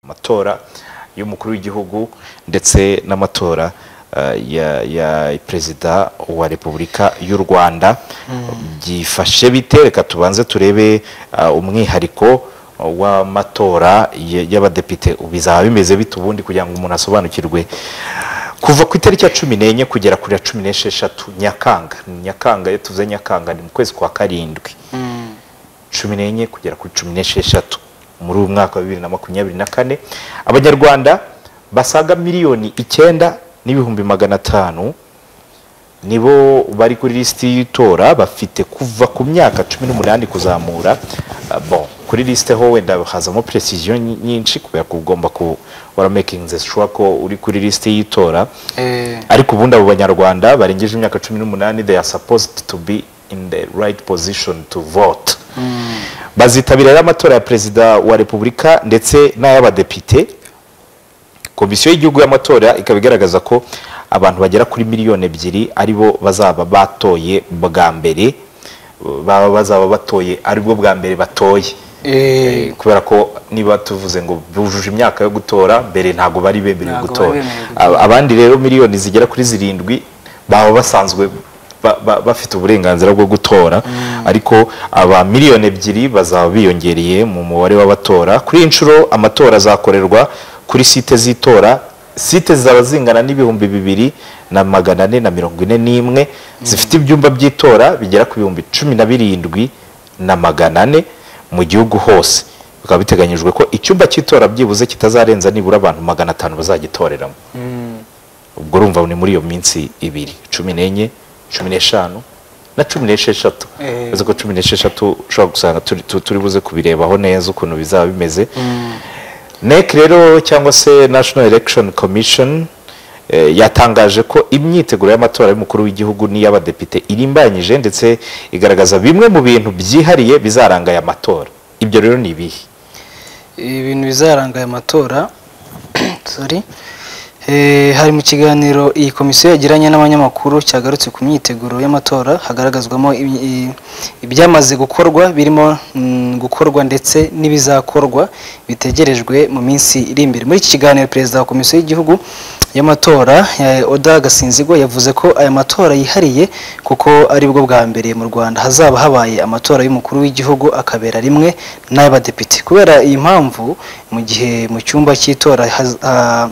amatora y'umukuru w'igihugu ndetse n'amatora eh, ya, ya perezida wa repubulika y'u rwanda byifashe bite reka tubanze turebe ah, umwihariko ah, w'amatora y- y'abadepite bizaba bimeze bite ubundi kugira ngo umuntu asobanukirwe kuva ku itariki ya cumi n'enye kugera kuri ya cumi n'esheshatu nyakanga nyakanga iyo tuvuze nyakanga ni mu kwezi kwa karindwi cumi n'enye kugera kuri cumi n'esheshatu muri uyu mwaka wa bibiri na makumyabiri na kane abanyarwanda basaga miliyoni icyenda n'ibihumbi magana atanu nibo bari kuri lisiti y'itora bafite kuva ku myaka cumi n'umunani kuzamura Ah, bon kuri lisite ho wenda hazamo precision nyi- nyinshi kubera ko ugomba ku wara making the sure ko uri kuri lisite y'itora Eh, ariko ubundi abo banyarwanda barengeje imyaka cumi n'umunani they are supposed to be in the right position to vote bazitabira rero amatora ya perezida wa repubulika ndetse n'ay'abadepite komisiyo y'igihugu y'amatora ikaba igaragaza ko abantu bagera kuri miliyoni ebyiri aribo bazaba batoye bwa mbere baba bazaba batoye aribwo bwa mbere batoye eh, Eh, kubera ko niba tuvuze ngo bujuje imyaka yo gutora mbere ntabwo bari bemerewe Ntabwo gutora bari bemerewe gutora. Ab- abandi rero miliyoni zigera kuri zirindwi baba basanzwe ba- ba- bafite uburenganzira bwo gutora ariko aba miliyoni ebyiri bazaba biyongereye mu mubare w'abatora kuri iyi nshuro amatora azakorerwa kuri site z'itora site zizaba zingana n'ibihumbi bibiri na magana ane na mirongo ine n'imwe zifite ibyumba by'itora bigera ku bihumbi cumi na birindwi na magana ane mu gihugu hose bikaba biteganyijwe ko icyumba cy'itora byibuze kitazarenza nibura abantu magana atanu bazagitoreramo ubwo urumva ni muri iyo minsi ibiri cumi n'enye cumi n'eshanu na cumi n'esheshatu Eh. uretse ko cumi n'esheshatu ushobora gusanga turi tu- turi buze kubirebaho neza ukuntu bizaba bimeze nec rero cyangwa se national election commission eh, yatangaje ko imyiteguro y'amatora y'umukuru w'igihugu n'iy'abadepite irimbanyije ndetse igaragaza bimwe mu bintu byihariye bizaranga aya matora ibyo rero ni ibihe ibintu bizaranga aya matora sorry Eh, hari mu kiganiro iyi komisiyo yagiranye n'abanyamakuru cyagarutse ku myiteguro y'amatora hagaragazwamo ibi- i- ibyamaze gukorwa birimo mm, gukorwa ndetse n'ibizakorwa bitegerejwe mu minsi iri imbere muri iki kiganiro perezida wa komisiyo y'igihugu y'amatora eh, oda gasinzigwa yavuze ko aya matora yihariye kuko aribwo bwa mbere mu rwanda hazaba habaye amatora y'umukuru w'igihugu akabera rimwe n'ay'abadepite kubera iyi mpamvu mu gihe mu cyumba cy'itora haz- ah,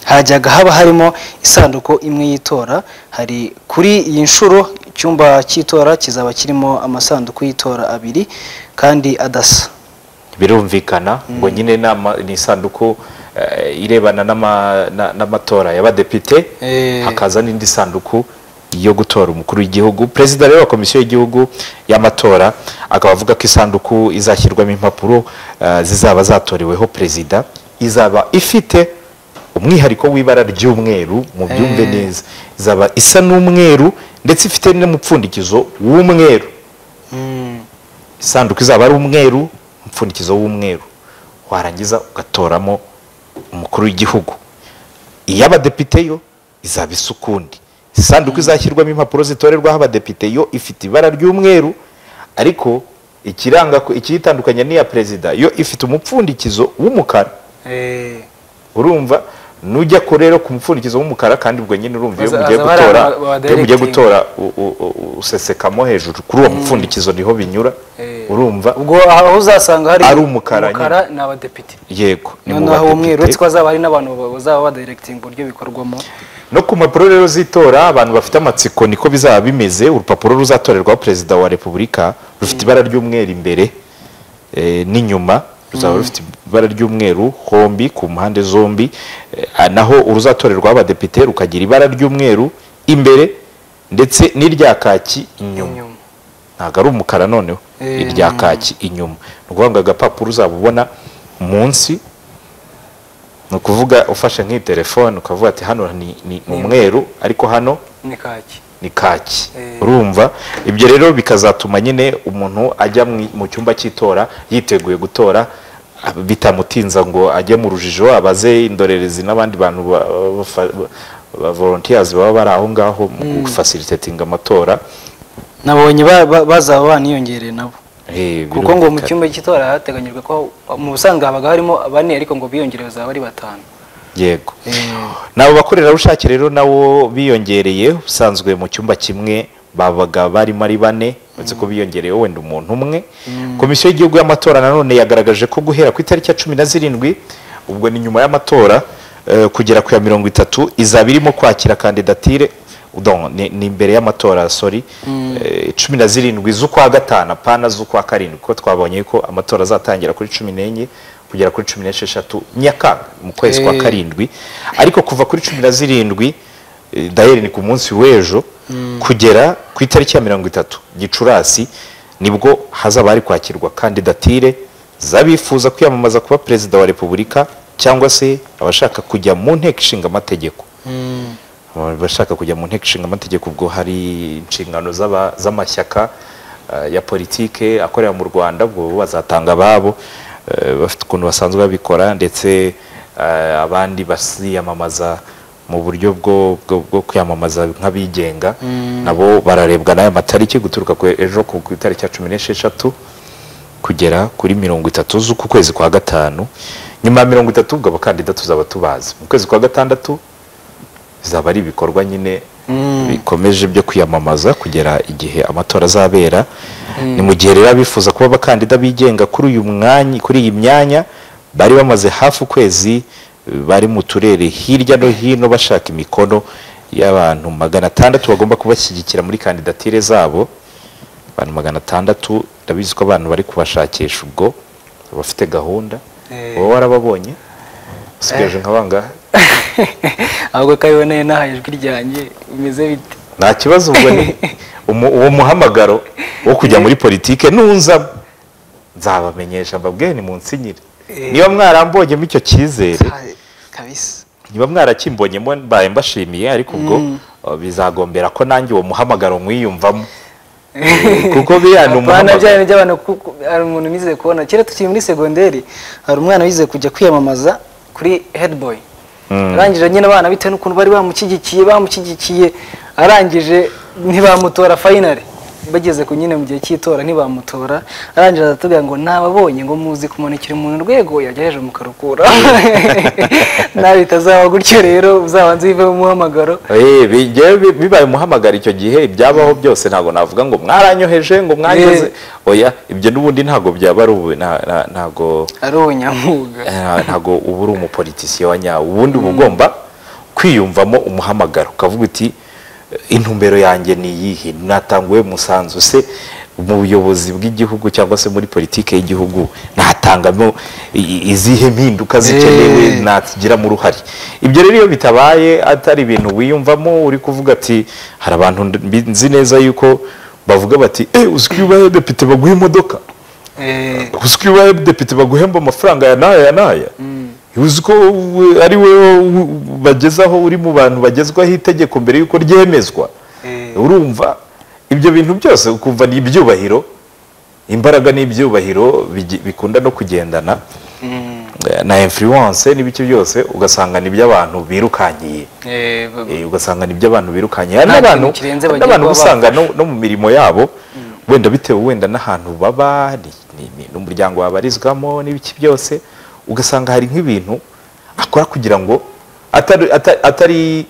hajyaga haba harimo isanduku imwe y'itora hari kuri iyi nshuro icyumba cy'itora kizaba kirimo amasanduku y'itora abiri kandi adasa birumvikana ngo nyine nama ni isanduku eh, irebana n'ama- na- n'amatora y'abadepite Eh. hakaza n'indi sanduku yo gutora umukuru w'igihugu perezida rero wa komisiyo y'igihugu y'amatora akaba avuga ko isanduku izashyirwamo impapuro eh, zizaba zatoreweho perezida izaba ifite umwihariko w'ibara ry'umweru mu byumve Eh. neza izaba isa n'umweru ndetse ifite n'umupfundikizo w'umweru isanduku izaba ari umweru umupfundikizo w'umweru warangiza ugatoramo umukuru w'igihugu iy'abadepite yo izaba isa ukundi isanduku izashyirwamo impapuro zitorerwaho abadepite yo ifite ibara ry'umweru ariko ikiranga ko- ikiyitandukanya n'iya perezida yo ifite umupfundikizo w'umukara urumva nujya ko rero ku mupfundikizo w'umukara kandi ubwo nyine urumva iyo Baza- mugiye baza bara- gutora ba- ba- iyo mugiye directing. gutora u- u- u- usesekamo hejuru kuri uwo mupfundikizo niho binyura urumva ubwo aho uzasanga hari Ari umukara nyine. ni abadepite yego ni mu noneho umweru uretse badepite ko hazaba hari n'abantu bazaba badiregitinga uburyo bikorwamo no ku mpapuro rero z'itora abantu bafite amatsiko niko bizaba bimeze urupapuro ruzatorerwaho perezida wa repubulika rufite ibara ry'umweru imbere eh, n'inyuma ruzaba rufite ibara ry'umweru hombi ku mpande zombi eh, naho uruzatorerwaho abadepite rukagira ibara ry'umweru imbere ndetse n'irya kaki inyuma inyuma ntabwo ari umukara noneho Eh, irya kaki inyuma ni ukuvuga ngo agapapuro uzaba ubona munsi ni ukuvuga ufashe nk'iyi telefone ukavuga ati hano ni, ni umweru ariko hano ni kaki ni kaki Eh. urumva ibyo rero bikazatuma nyine umuntu ajya mu- mu cyumba cy'itora yiteguye gutora ab- bitamutinza ngo ajye mu rujijo abaze indorerezi n'abandi bantu ba, ba- ba- ba volunteers baba bari aho ngaho mu gufasilitatinga amatora nabonye ba- ba- bazaba baniyongereye nabo kuko ngo mu cyumba cy'itora hateganyijwe ko mu busanzwe habaga harimo bane ariko ngo biyongere bazaba ari batanu yego Eh, nabo bakorerabushake rero nabo biyongereye ubusanzwe mu cyumba kimwe babaga barimo ari bane uretse ko biyongereye wenda umuntu umwe komisiyo y'igihugu y'amatora nanone yagaragaje ko guhera ku itariki ya cumi na zirindwi ubwo ni nyuma y'amatora eh, kugera ku ya mirongo itatu izaba irimo kwakira kandidatire udon ni ni imbere y'amatora sorry Eh, cumi na zirindwi z'ukwa gatanu apana z'ukwa karindwi kuko twabonye ko amatora azatangira kuri cumi n'enye kugera kuri cumi n'esheshatu nyakanga mu kwezi kwa Eh. karindwi ariko kuva kuri cumi na zirindwi eh, daheri ni ku munsi w'ejo kugera ku itariki ya mirongo itatu gicurasi nibwo hazaba hari kwakirwa kandidatire z'abifuza kwiyamamaza kuba perezida wa repubulika cyangwa se abashaka kujya mu nteko ishinga amategeko mm, abashaka kujya mu nteko ishinga amategeko ubwo hari inshingano z'aba- z'amashyaka eh, ya politike akorera mu rwanda ubwo bo bazatanga ababo eh, bafite ukuntu basanzwe babikora ndetse eh, abandi basiyamamaza mu buryo bwo, bwo, bwo kwiyamamaza nk'abigenga nabo bararebwa n'aya matariki guturuka ku ejo ku ku itariki ya cumi n'esheshatu kugera kuri mirongo itatu z'uku kwezi kwa gatanu nyuma ya mirongo itatu ubwo abakandida tuzaba tubazi mu kwezi kwa gatandatu bizaba ari ibikorwa nyine bikomeje byo kwiyamamaza kugera igihe amatora azabera ni mu gihe rero abifuza kuba abakandida bigenga kuri uyu mwanya kuri iyi myanya bari bamaze hafi ukwezi eh, bari mu turere hirya no hino bashaka imikono y'abantu magana atandatu bagomba kubashyigikira muri kandidatire zabo abantu magana atandatu ndabizi ko abantu bari kubashakisha ubwo bafite gahunda Eh. wowe warababonye usigaje nka bangahe ahubwo ko abiboneye n'ahaye ijwi ryanjye bimeze bite nta kibazo ubwo ni umu- uwo muhamagaro wo kujya muri politike nunza nzabamenyesha mbabwire ni munsinyire Eh. niba mwarambonyemo icyo cyizere Hai, kabisa niba mwarakimbonyemo mbaye mbashimiye ariko ubwo uh, bizagombera ko nanjye uwo muhamagaro mwiyumvamo Eh, kuko biriya ni Apana umuhamagaro. bya bintu by'abantu ku- ku- hari umuntu nize kubona kera tukiri muri segonderi hari umwana wize kujya kwiyamamaza kuri headboy arangije nyine abana bitewe n'ukuntu bari bamushyigikiye bamushyigikiye arangije ntibamutora fayinari bageze ku nyine mu gihe cy'itora ntibamutora arangije aratubwira ngo nababonye ngo muzi kumanikira umuntu urwego yagerageje mukarukura nabi bitazaba gutyo rero uzabanze wivemo umuhamagaro Eh, bi- njyewe bi- bibaye umuhamagaro icyo gihe ibyabaho byose ntabwo navuga ngo mwaranyoheje ngo mwangeze oya ibyo n'ubundi ntabwo byaba ari ubu nta- nta- ntago ari ubunyamwuga Eh, ntabwo uba uri umupolitisiye wa nyawo ubundi uba ugomba kwiyumvamo umuhamagaro ukavuga uti "Eh, intumbero yanjye ni iyihe natanguwe umusanzu se mu buyobozi bw'igihugu cyangwa se muri politiki y'igihugu natangamo i- i- izihe mpinduka zikenewe Eh. natugiramo uruhare ibyo rero iyo bitabaye atari ibintu wiyumvamo uri kuvuga ati hari abantu ndi- nzi neza yuko bavuga bati eh uzi ko iyo ubaye depite baguha imodoka Eh, uzi ko iyo ubaye depite baguhemba amafaranga ya n'aya ya n'aya uzi ko we- ari we u- bagezaho uri mu bantu bagezwaho itegeko mbere y'uko ryemezwa Eh. urumva ibyo bintu byose ukumva ni ibyubahiro imbaraga n'ibyubahiro bigi- bikunda no kugendana Eh, na influence n'ibiki byose ugasanga ni iby'abantu birukankiye eh, ba- Eh, ugasanga ni iby'abantu birukankiye hari Nta n'abantu kintu kirenze hari bagiye n'abantu kuba usanga no, no mu mirimo yabo wenda bitewe wenda n'ahantu baba ni- ni- ni- n'umuryango babarizwamo n'ibiki byose ugasanga hari nk'ibintu akora kugira ngo atari, ata- atari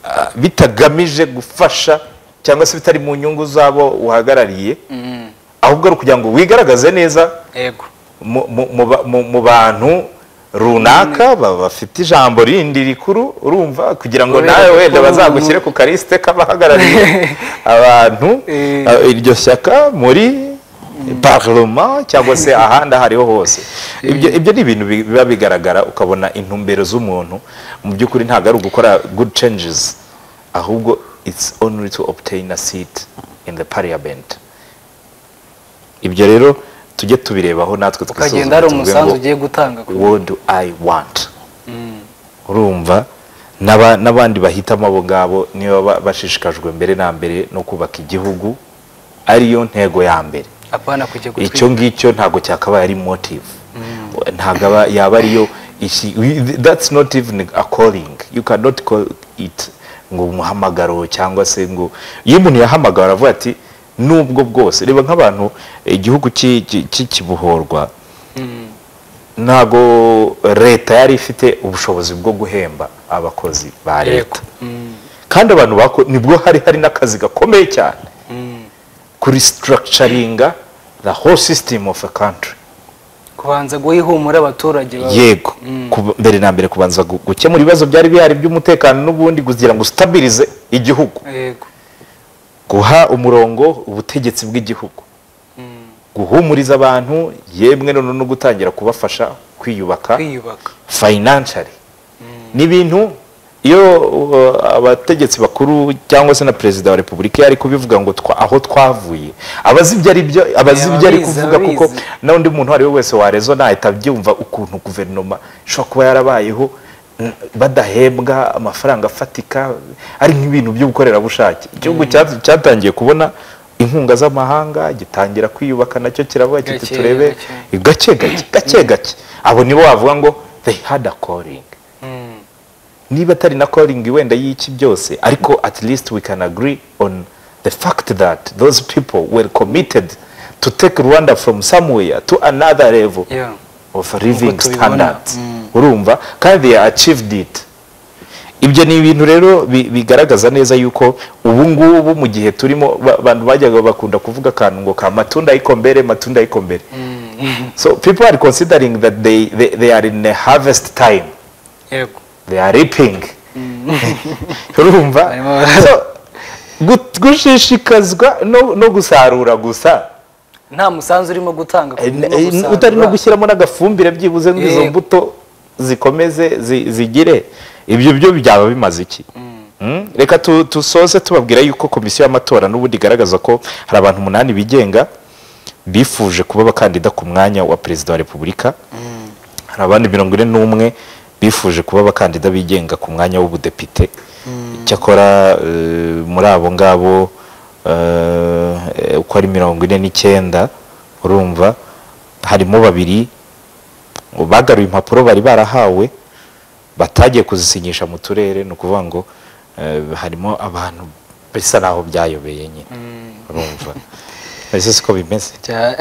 ah, bitagamije gufasha cyangwa se bitari mu nyungu z'abo uhagarariye Mm, ahubwo ari ukugira ngo wigaragaze neza yego mu- mu- mu ba- mu mu bantu runaka ba- bafite ijambo rindi rikuru urumva kugira ngo Kubera nawe ko wenda umuntu- bazagushyire ku karisite k'abahagarariye abantu Eh. eh, iryo shyaka muri parlement cyangwa se ahandi aho ariho hose ibyo ibyo ni ibintu bi- biba bigaragara ukabona intumbero z'umuntu mu by'ukuri ntabwo ari ugukora good changes ahubwo it's only to obtain a seat in the parliament ibyo rero tujye tubirebaho natwe ukagenda hari twisuzume umusanzu tuvuge ugiye gutanga ngo, what do i want urumva n'aba- n'abandi bahitamo abo ngabo niba ba- bashishikajwe mbere na mbere no kubaka igihugu ariyo ntego ya mbere apana kujya icyo gutwika ngicyo ntabwo cyakabaye ari motive ntabwo aba- yaba ariyo ishi- we- that's not even a calling you cannot call it ngo umuhamagaro cyangwa se ngo iyo umuntu yahamagawe aravuga ati n'ubwo bwose reba nk'abantu igihugu cy'i- cy'i- cy'ikibohorwa ntabwo leta yari ifite ubushobozi bwo guhemba abakozi ba leta kandi abantu bako nibwo hari hari n'akazi gakomeye cyane kuri structuringa the whole system of a country kubanza guha ihumure abaturage baba- yego kuba- mbere na mbere kubanza gu- gukemura ibibazo byari bihari by'umutekano n'ubundi kugira ngo ustabirize igihugu yego guha umurongo ubutegetsi bw'igihugu guhumuriza abantu yemwe noneho no gutangira kubafasha kwiyubaka kwiyubaka financially ni ibintu iyo uh, abategetsi bakuru cyangwa se na perezida wa repubulika yari kubivuga ngo twa- aho twavuye abazi ibyo ari byo abazi Yeah, ibyo ari ababizi, kuvuga kuko ababizi. na undi muntu uwo ari we wese warezo nahita abyumva ukuntu guverinoma ishobora kuba yarabayeho n- badahembwa amafaranga afatika ari nk'ibintu by'ubukorerabushake igihugu cya- cyatangiye kubona inkunga z'amahanga gitangira kwiyubaka nacyo kiravuga kiti Gake, turebe gake. gake gake gake gake abo nibo bavuga ngo they had a calling Mm. niba atari na calling wenda y'iki byose ariko at least we can agree on the fact that those people were committed to take rwanda from somewhere to another level Yeah. of living Nk'uko tubibona. standards Mm. urumva kandi they achieved it ibyo ni ibintu rero bi- bigaragaza neza yuko ubu ngubu mu gihe turimo ba- abantu bajyaga bakunda kuvuga akantu ngo ka matunda y'ikombere matunda y'ikombere Mm. So people are considering that they, they, they are in a harvest time. yego They are reaping. Urumva? Barimo bara- so, gu- gushishikazwa no, no gusarura gusa nta musanzu urimo gutanga ku Eh, buryo eh, gusarura. utari no gushyiramo n'agafumbire byibuze ngo izo Yego. mbuto zikomeze zi- zigire ibyo byo byaba bimaze iki Mm? reka tu- dusoze tubabwira yuko komisiyo y'amatora n'ubundi igaragaza ko hari abantu umunani bigenga bifuje kuba abakandida ku mwanya wa perezida wa repubulika hari abandi mirongo ine n'umwe bifuje kuba abakandida bigenga ku mwanya w'ubudepite cyakora eh, muri abo ngabo eh, uko ari mirongo ine n'icyenda urumva harimo babiri bagaruye impapuro bari barahawe batagiye kuzisinyisha mu turere ni ukuvuga ngo eh, harimo abantu bisa naho byayobeye nyine urumva ese siko bimeze Cya-